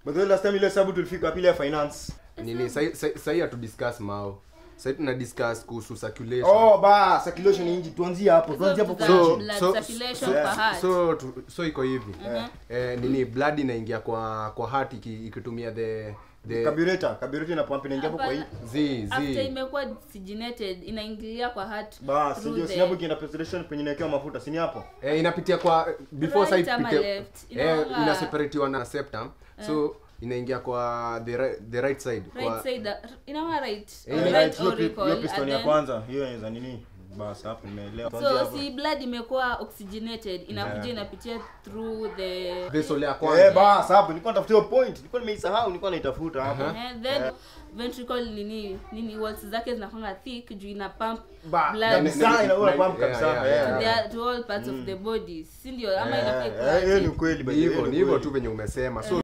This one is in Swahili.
But the last time ile sababu tulifika pili ya finance. nini sahi- sahi sahi hatu discuss mao sahi tuna discuss kuhusu circulation Oh, ba, circulation inji tuanzie hapo. Tuanzie hapo kwa So- inji. blood so- circulation so- per heart. so tu- so iko hivi eh, nini blood inaingia kwa kwa heart iki- ikitumia the the Carburetor, carburetor ina pump inaingia hapo kwa hii. Hapana, z after z imekuwa oxygenated inaingilia kwa heart Bas, through ndio the- si hapo kienda preparation penye inawekewa mafuta, si ni hapo? eh, inapitia kwa before Right side ama pitia- left? eh, Inaonga- inaseparatiwa na septum so inaingia kwa the right, the right side right kwa side inawa right Eh, or Right, right hiyo pi- auricle, hiyo piston and ya then- kwanza, hiyo inaweza nini? Bas, hapo nimeelewa. Tuanzie so hapo. si blood imekuwa oxygenated inakuja inapitia through the vessel ya Eh, kwanza bas, hapo nilikuwa natafuta hiyo point. Nilikuwa nimeisahau, nilikuwa naitafuta hapo. Eh, then ventricle nini nini walls zake zinakwanga thick juu ina pump Ba, blood kabisa inaua pump Yeah, kabisa. yeah, eh. yeah. to, the, to all parts of the body si ndio ama inafaa Eh, ikuwe eh, hiyo aje? ni ukweli by ni the way, hivyo ni ni hivyo ukweli. tu venye umesema so